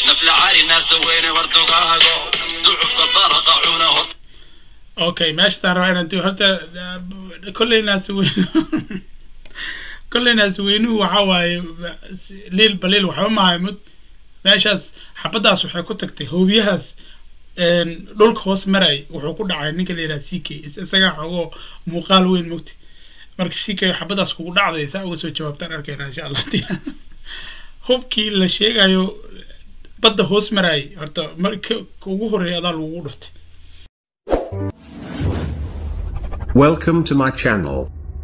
nafla cali naasa weyne wardogaago ducufka balaqa cuna hor okay meeshaasaan rabaa inaan tu horta kolley naasi weyn kolley naasi weynuhu waxa waaye liil baliil waxba maahay mud meeshaas xabaddaas waxay ku tagtay hoobiyahaas dhulka hoos maray wuxuu ku dhacay ninka la yidhaha c k isagaa xogoo muuqaal weyn mogti marka c k xabaddaas kugu dhacday saa uga soo jawaabtaan arkayna insha allah hubkii la sheegayo badda hoos maraayay horta marka ugu horreeya adaa lagugu dhuftay Welcome to my channel.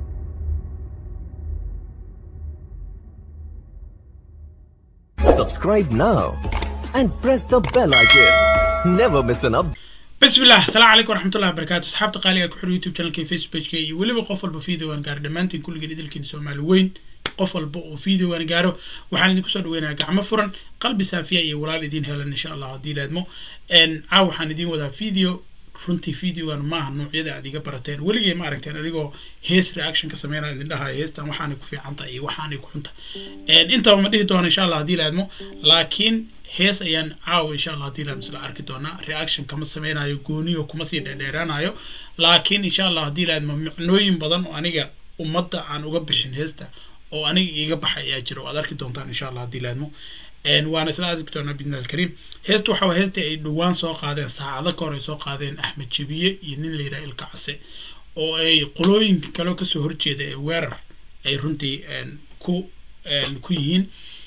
Subscribe now and press the bell icon. Never miss an update. بسم الله السلام عليكم ورحمة الله وبركاته أصحاب قالي أكو حر يوتيوب channel كي فيسبوك كي ولبا قفل بفيديو وان قار دمانتين كل جديد الكين سومالي وين قفل بو فيديو وان قارو وحان دي كسر وين قعمة فرن قلبي سافيا يا ولاد دين هلا إن شاء الله دي لادمو إن عاو حان دين وذا فيديو runtii videogan maaha noocyada aad iga barateen weligay ma aragteen adigoo hees reaction ka sameynaya idin dhahay heestan waxaanay ku fiicantahay iyo waxaanay ku xuntahay intaba ma dhihi doono insha allah haddii laadmo laakiin hees ayaan caawa insha allah haddii laadmo isla arki doonaa reaction kama sameynayo gooniyo kuma sii dheerdheeraanayo laakiin insha allah haddii laadmo micnooyin badan oo aniga ummadda aan uga bixin heesta oo aniga iiga baxay ayaa jira oo aad arki doontaan insha allah haddii laadmo waana isla aadi doonaa bidna alkariim heesta waxa heestii ay dhowaan soo qaadeen saacado ka hor ay soo qaadeen axmed jabiye iyo nin la yidhaha ilka case oo ay qolooyinka kale kasoo horjeeda ee weerar ay runtii ku ku yihiin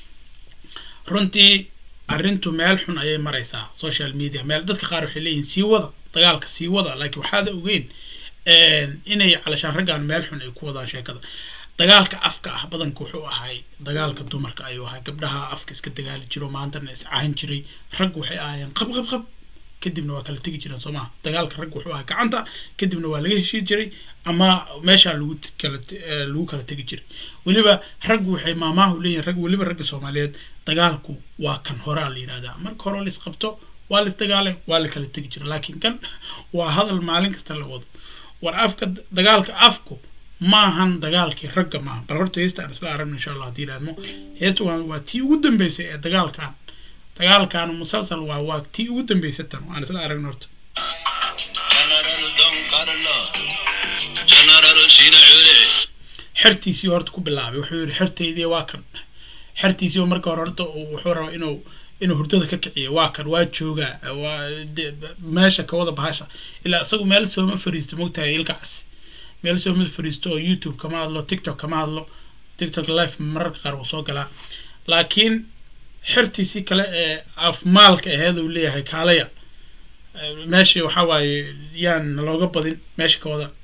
runtii arrintu meel xun ayay maraysaa social media meel dadka qaar waxay leeyihin sii wada dagaalka sii wada laakiin waxaada ogeyn inay calashaan raggaan meel xun ay ku wadaan sheekada dagaalka afka ah badanka wuxuu ahay dagaalka dumarka ayuu ahay gabdhaha afka iska dagaali jiro maantana iscahan jiray rag waxay ahaayeen qab qab qab kadibna waa kala tegi jireen soo maha dagaalka rag wuxuu ahay gacanta kadibna waa laga heshii jiray ama meeshaa lagu kala lagu kala tegi jiray weliba rag waxay maamaahu leeyihin rag weliba ragga soomaaliyeed dagaalku waa kan horaa la yidhahdaa marka hore la isqabto waa la isdagaalay waa la kala tegi jiray laakiin kan waa hadal maalin kasta la wado war afka dagaalka afku maahan dagaalkii ragga maaha bal horta heesta aan isla aragno insha allah haddii idhaahmo heesta waa waa tii ugu dambeysay ee dagaalkan dagaalkan musalsal waa waa tii ugu dambeysay tan aan isla aragno horta general don carlo general shina cule xertiisii horta ku bilaabay wuxuu yidhi xertaydii waa kan xertiisii oo marka hore horta wuxuu rabaa inuu inuu hurdada ka kiciyo waa kan waa joogaa waa meesha ka wada bahasha ilaa isagu meel sooma fariisto mogtahay ilkacaasi meel soo mid fadhiisto oo youtube kama hadlo tiktok kama hadlo tiktok live mararka qaar wuu soo galaa laakiin xertiisii kale ee afmaalka aheed uu leeyahay kaalaya meesha waxaa waaye yaan looga badin meesha ka wada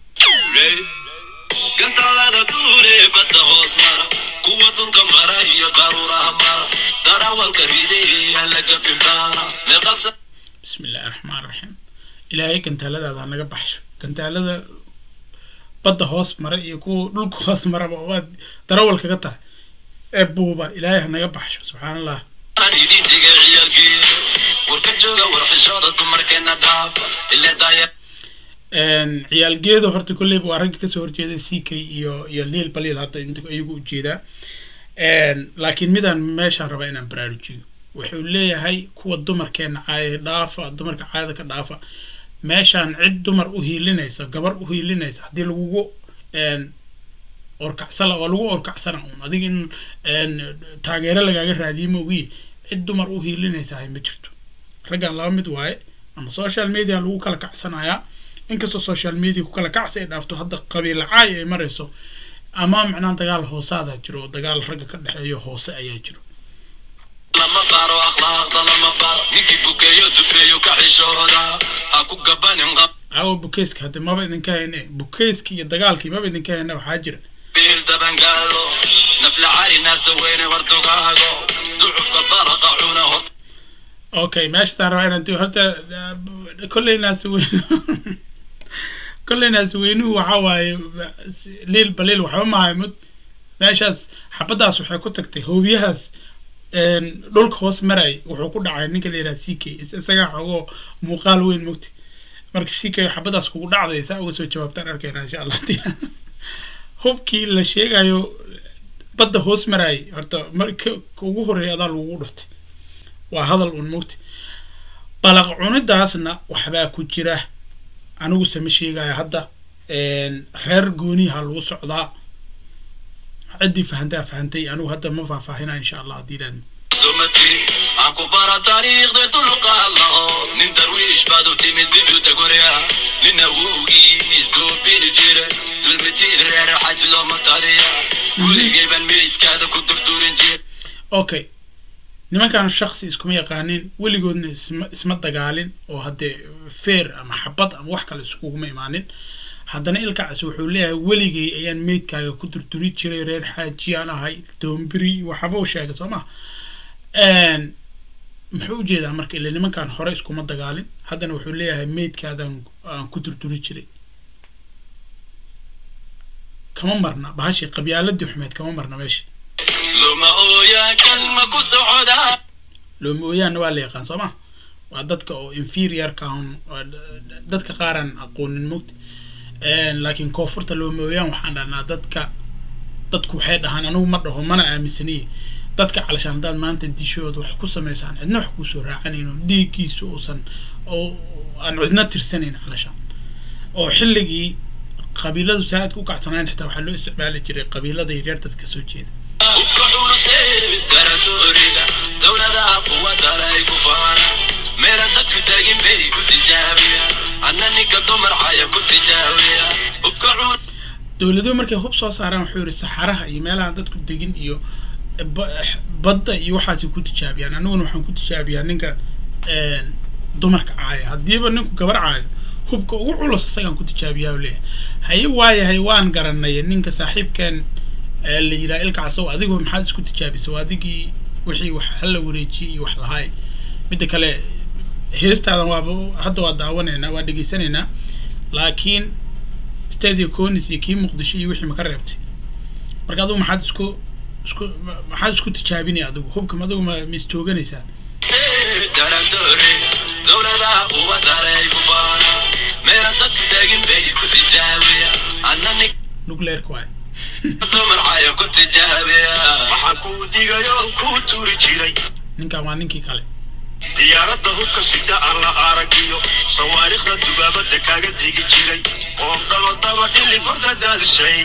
gantalada duure badda hoos mara kuwa dhulka mara iyo qaruuraha mara darawalka rideeya laga fildaana meeqasa bismi illaahi raxmaan raxiim ilaahay gantaaladaada naga baxsho gantaalada badda hoos mara iyo kuwa dhulka hoos maraba waad darawal kaga tahay ee buuba ilaahay ha naga baxsho subxaan allah aan idin tegay ciyaalkeeda warka jooga warxishooda dumarkeena dhaafa ile daaya ciyaalgeedu horta kolleyba waa ragga kasoo horjeeda c k iyo iyo liil baliil hadda inta iyagu ujeedaa laakiin midaan meeshaan rabaa inaan baraarujiyo wuxuu leeyahay kuwa dumarkeena caaya dhaafa dumarka caayada ka dhaafa meeshaan cid dumar u hiilinaysa gabar u hiilinaysa haddii lagugu orkacsala waa lagu orkacsana un adiga in taageero lagaaga raadiye moogiye cid dumar u hiilinaysa hay ma jirto raggan laba mid waaye ama social media lagu kala kacsanayaa inkastoo social media ku kala kacsi ay dhaafto hadda qabiil caay ay marayso ama macnaa dagaal hoosaada jiro oo dagaal ragga ka dhexeeyo hoose ayaa jiro lama baro akhlaaqda lama baro ninkii bukeeyo dubeeyo ka xishooda ha ku gabanin caawa bukeyska hadde maba idinka hayne bukeyski iyo dagaalkii maba idinka hayne waxaa jira qabiil dabangaalo nafla cali naasa weyne wardogaago ducufka balaqa cuna hor okay meeshaasaan rabaa inaan horta kolley naasi weyn kolley naasi weynuhu waxaa waaye liil baliil waxba maahay mud meeshaas xabaddaas waxay ku tagtay hoobiyahaas dhulka hoos maray wuxuu ku dhacay ninka la yidhaha c k isagaa xogoo muuqaal weyn mogti marka c k xabaddaas kugu dhacday saa uga soo jawaabtaan arkayna insha allah hubkii la sheegayo badda hoos maraayay horta marka ugu horreeya adaa lagugu dhuftay waa hadal un mugti balaq cunidaasna waxbaa ku jira anigu sama sheegaya hadda reer gooniha lagu socdaa ciddii fahantaa fahantay anigu hadda ma faahfaahinaya insha allah haddii ilaadmo سمتي أكو برا تاريخ ذي تلقى الله من درويش بادو تيمي دبيو تقوريا من أوغي يسكو بين جيرة دول متير رير حاج لو مطاريا ولي جيبان ميس كادا كدر دورين جير okay nimankan shaksi iskuma yaqaanin weligoodna isma isma dagaalin oo haddee feer ama xabad ama wax kale iskuguma imaanin haddana ilkacaas wuxuu leeyahay weligay ayaan meydkaaga ku durduri jiray reer xaajiyaan ahay doombiri waxba u sheegay soo ma muxuu ujeedaa marka ila nimankan hore iskuma dagaalin haddana wuxuu leeyahay meydkaadaan aan ku durduri jiray kama marna bahashi qabyaaladii xumeed kama marna meesha لما أويا كلمة كسعودا looma ooyaanna waa la yaqaan soo ma waa dadka oo inferiorka ahun waa dadka qaaraan aqoonin mogta laakiin koonfurta looma ooyaan waxaan dhahnaa dadka dadku waxay dhahaan anigu ma dhaho mana aaminsaniye dadka calashaan haddaad maanta dishooda wax ku samaysaan cidna wax kuusoo raacanayno dhiiggiisa uusan oo aan cidna tirsanayn calashaan oo xilligii qabiiladu saaidka u kacsanayn xitaa waxaa loo isticmaali jiray qabiilada yaryar dadka soo jeeda وكحول سيد درتو أريدا دولة ذا قوة راي كفانا ميرا دك تاجين بي كنت جاوية أنني كدمر عايا كنت جاوية وكحول dowladuhu markay hub soo saaraan wuxuu yidhi saxaraha iyo meelaha dadku degin iyo ba- badda iyo waxaasay ku tijaabiyaan aniguna waxaan ku tijaabiyaa ninka dumarka caaya haddiiba ninku gabar caayo hubka ugu culus isagaan ku tijaabiyaa u leeyahay haye waayahay waan garanay ninka saaxiibkan ee la yidhaha ilkaasow adigu maxaad isku tijaabisay waa adigii wixii wax hala wareejiyey iyo wax lahaay midda kale heestaadan waaba hadda waa daawanaynaa waa dhegaysanaynaa laakiin stadia conis iyo kii muqdisho iyo wixii maka reebtay marka adigu maxaad isku isku ma- maxaad isku tijaabinaya adigu hubkam adigu ma ma istooganaysaa سيد درتو أريدا دولة ذا قوة راي كفانا ميرا دك تاجين بي كنت جاوية أنني nuclearka waay كدمر عايا كنت جاوية waxaa kuu digayo kuu tuuri jiray ninkan waa ninkii kale diyaaradda hubka sida aan la aragiyo sawaariikhda dubaabadda kaaga digi jiray oo dhalo daba dhili farta daadishay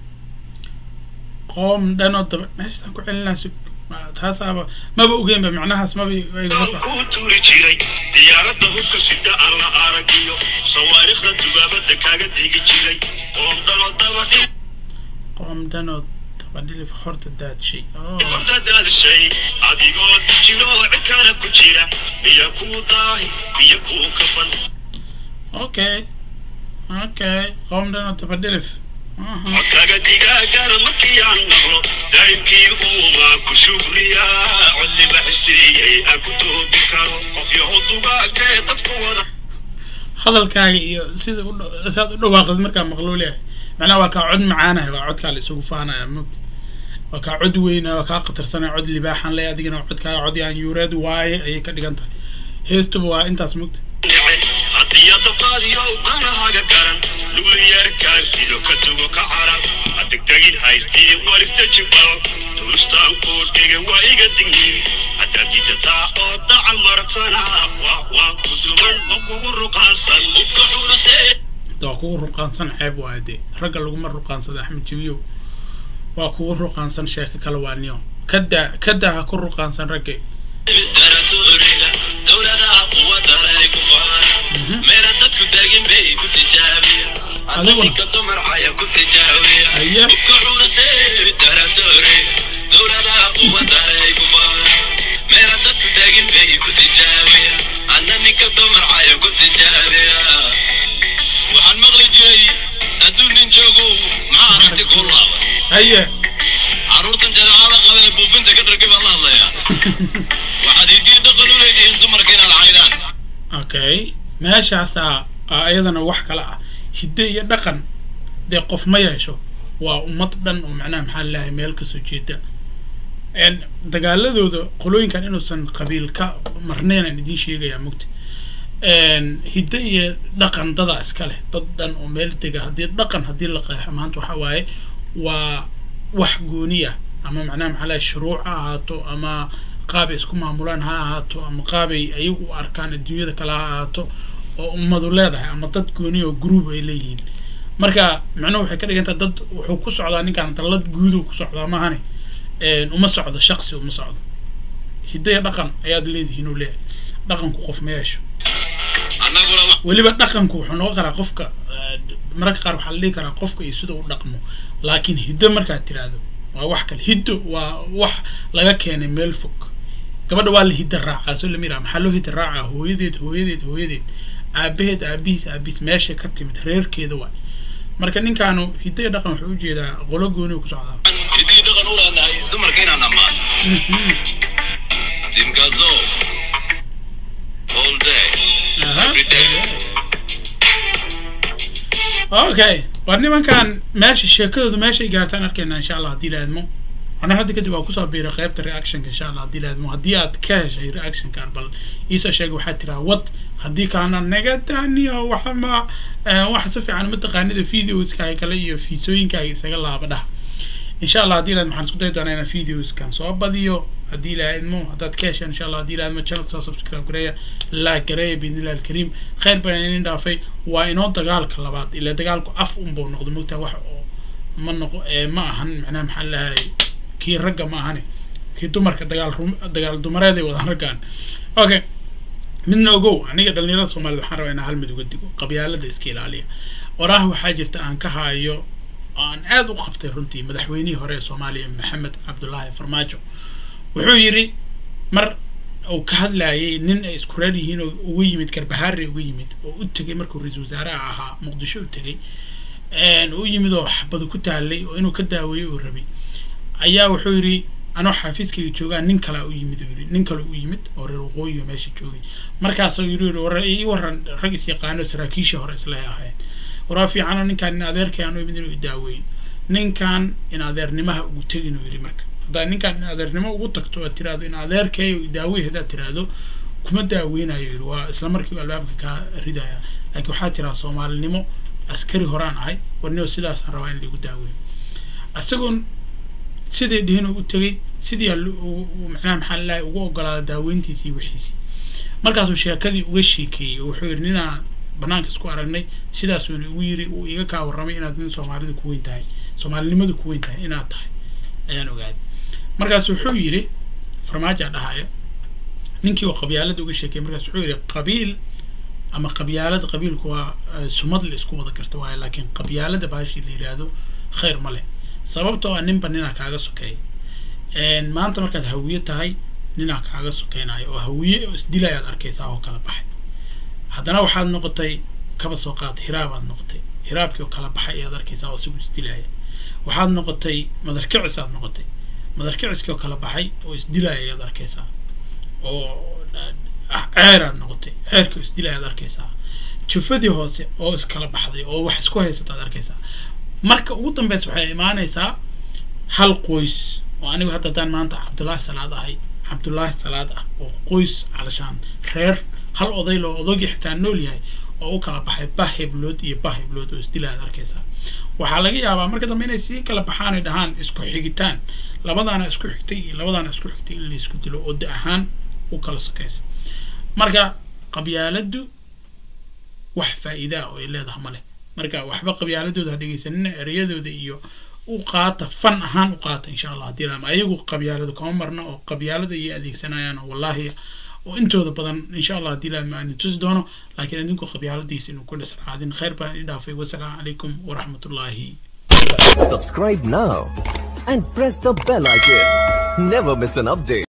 qoom dhanoo daba meeshasaan ku celinaa sug Ma- taasaaba maba ogeynba macnahaas maba igama sax kuu tuuri jiray diyaaradda hubka sida aan la aragiyo sawaariikhda dubaabadda kaaga digi jiray oo dhalo daba dhili qoom dhanoo daba dhilif horta daadshay Oh. farta daadishay adigoo jiro cikana ku jira biyo kuu daahi biyo kuu kaban okay okay qoom dhanoo daba dhilif Aha. codkaga digaagana markii aan maqlo daa'imkii uumaa ku shukriya codliba xisiiyey aan ku toobi karo qof yahow dugaagee dadku wada hadalkaaga iyo sida u dha- saad u dhawaaqid markaa maqluu leeyahay macnaha waa kaa cod macaanahay waa codkaa la isugu faanaya mogta waa kaa cod weyna waa kaa qatarsanaya cod libaaxan le adigana waa codkaaga cod yaan yuureed waaye ayay ka dhigan tahay heestuba waa intaas mogta nece haddii adaqaadiyo danahaga garan lugliyeerkaas dido ka dugo ka carar hadegdegin haystii warista jibal duustaan kuu dhigan waa iga dignin haddaad didataa oo dacal martana waa waa ku duman waa kugu ruqaansan وكحول سيد waa kugu ruqaansan ceeb waaye dee ragga laguma ruqaansada axmed jabiyow waa kugu ruqaansan sheeko kale waa niyo kadaa kadaa ha ku ruqaansan ragge درتو أريدا دولة ذا قوة راي كفانا ميرا دك تاجين بي كنت جاوية أنني كدمر عايا كنت جاوية أيه. وكحول سيد درتو أريدا دولة ذا قوة راي كفانا ميرا دك تاجين بي كنت جاوية أنني كدمر عايا كنت جاوية waxaan maqli jiray adduun nin joogo maxaa aragti kuu laaban haye carruurtan jadeecada qaba ee buufinta ka dhargay baan la hadlayaa waxaad hidiyo dhaqan u leedihiin dumarka inaad caydaan okay meeshaasaa aa iyadana wax kale ah hidde iyo dhaqan dee qof ma yeesho waa ummad dhan oo macnaha maxaa lalahay meel kasoo jeeda n dagaaladooda qolooyinkan inuusan qabiil ka marnaynaan idiin sheegayaa mugta hidde iyo dhaqan dada iska leh dad dhan oo meel dega haddii dhaqan haddii la qeexo maanta waxa waaye waa wax gooni ah ama macnaha maxaa lahay shuruuc ha ahaato ama qaabay isku maamulaan ha ahaato ama qaabay ayagu u arkaan adduunyada kale ha ahaato oo ummadu leedahay ama dad gooni oo group ay leeyihiin marka macnuhu waxay ka dhigantaa dad wuxuu ku socdaa ninkaan dallad guuduu ku socdaa maahane uma socdo shaqsi uma socdo hidaya dhaqan ayaad leedihiin uu leeyahay dhaqanku qof ma yeesho annaguna wa- weliba dhaqanku wuxuu noqon karaa qofka eh, mararka qaar waxaa la dhihi karaa qofka iyo sida uu dhaqmo laakiin hiddo markaad tiraahdo waa wax kale hiddo waa wax laga keenay meel fog gabadha waa la hidda raacaa soo lama yiraha maxaa loo hidda raacaa hooyadeed hooyadeed hooyadeed aabaheed aabihiis aabihiis meesha ka timid reerkeeda waay marka ninkaanu hiddo iyo dhaqan wuxuu ujeedaa qolo gooni uu ku socdaa hiddii dhaqan u leenahay dumarka inaan ammaan timkazo all day Aha. every day okay war nimankan meesha sheekadoodu meeshay gaartaan arkayna insha allah haddii la admo ana hadda kadib waa kusoo biiray qaybta reactionka insha allah haddii la admo haddii aad ka heshay reactionkan bal iisoo sheeg waxaad tiraa wad haddii kalena naga daaniyo waxa ma eh, wax si fiican mataqaanida videoskaaga kale iyo fiisooyinkaaga isaga laaba dhah insha allah haddii la admo waxaan isku dayi doonaa inaan videoskan soo badiyo haddii la admo haddaad ka hesheen insha allah haddii la admo channel soo subscribe gareeya like gareeya biidnillahi alkariim khayr baan idin dhaafay waa inoo dagaalka labaad ila dagaalku af unbuu noqdo mogtaa wax oo ma noqo ee ma ahan macnaha maxaa lahay kii ragga ma ahane kii dumarka dagaal rum dagaal dumareeday wadaan raggaan okay midna ogow aniga dhalinyarada soomaalida waxaan rabaa inaan hal mid uga digo qabyaalada iska ilaaliya waraah waxaa jirta aan ka hayo oo aan aad u qabtay runtii madaxweynihii hore ee soomaaliya maxamed cabdulaahi farmaajo wuxuu yidhi mar uu ka hadlayay nin ay isku reer yihiin oo ugu yimid garbahaare ugu yimid oo u tegay markuu ra-iisul wasaaraha ahaa muqdisho u tegay u yimid oo xabadu ku taalay oo inuu ka daaweeyo uu rabay ayaa wuxuu yidhi anoo xaafiiskayga joogaa nin kalea u yimid uu yidhi nin kale u yimid oo reer waqooyiga meesha joogay markaasuu yidhi yidhi war ii waran rag is yaqaano saraakiishii hore islehe ahayn waraa fiicano ninkaan in adeerkay aan u yimid inuu idaaweeyo ninkan in adeernimaha ugu tegin uu yidhi marka haddaad ninkaan in adeernimo ugu tagto aad tiraahdo in adeerkay daawey haddaad tiraahdo kuma daaweynayo yidhi waa isla markii uu albaabka kaa ridaya laakiin waxaa tiraa soomaalinimo askari horaan ahay warnio sidaasaan rabaa in laigu daaweeyo isagoon sidii dhihin u tegey sidii macnaha maxaa lalahay ugu ogolaada daaweyntiisii wixiisii markaasuu sheekadii uga sheekeeyey oo wuxuu yidhi ninaan banaanka isku aragnay sidaasuuna igu yiri uu iga kaa warramay inaad nin soomaalidu ku weyn tahay soomaalinimadu ku weyn tahay inaad tahay ayaan ogaaday markaas wuxuu yidhi farmaajaa dhahaya ninkii oo qabyaalada uga sheekeyey markaas wuxuu yidhi qabiil ama qabyaalada qabiilku waa sumad la isku wada garta waaye laakiin qabyaalada baashii la yidhaahdo khayr ma leh sababtoo ah ninba ninaa kaaga sokeeya maanta markaad hawiye tahay ninaa kaaga sokeynayo oo hawiye oo isdilayaad arkaysaa oo kala baxay haddana waxaad noqotay kaba soo qaad hiraabaad noqotay hiraabkii oo kala baxay ayaad arkaysaa oo isagu isdilaya waxaad noqotay madarkicis aad noqotay madarkiciskii oo kala baxay oo isdilaya ayaad arkaysaa oo ceeraad noqotay ceerkii oo isdilaya aad arkaysaa jufadii hoose oo iskala baxday oo wax isku haysata aad arkaysaa marka ugu dambeysa waxay imaanaysaa hal qoys oo anigu hadda haddaan maanta cabdullaahi salaad ahay cabdullaahi salaad ah oo qoys calashaan reer hal oday loo odagii xitaa nool yahay oo u kala baxay bah heblood iyo bah heblood oo isdila aad arkaysaa waxaa laga yaabaa marka dambe inay sii kala baxaan ay dhahaan isku xigitaan labadaana isku xigtay iyo labadaana isku xigtay in la isku dilo oo da ahaan u kala sokaysa marka qabyaaladdu wax faa'iidaa oo ay leedahay ma leh marka waxba qabyaaladooda ha dhegeysanina ereyadooda iyo u qaata fan ahaan u qaata insha allah haddii lama ayagu qabyaalada kama marna oo qabyaalada ayay adeegsanayaan oo wallaahi oo intooda badan insha allah haddii lama aan tusi doono laakiin idinku qabyaaladiisa inuu ku dhisraadin khayr baan idin dhaafay wasalaamu calaykum waraxmatullaahi Subscribe now and press the bell icon. Never miss an update.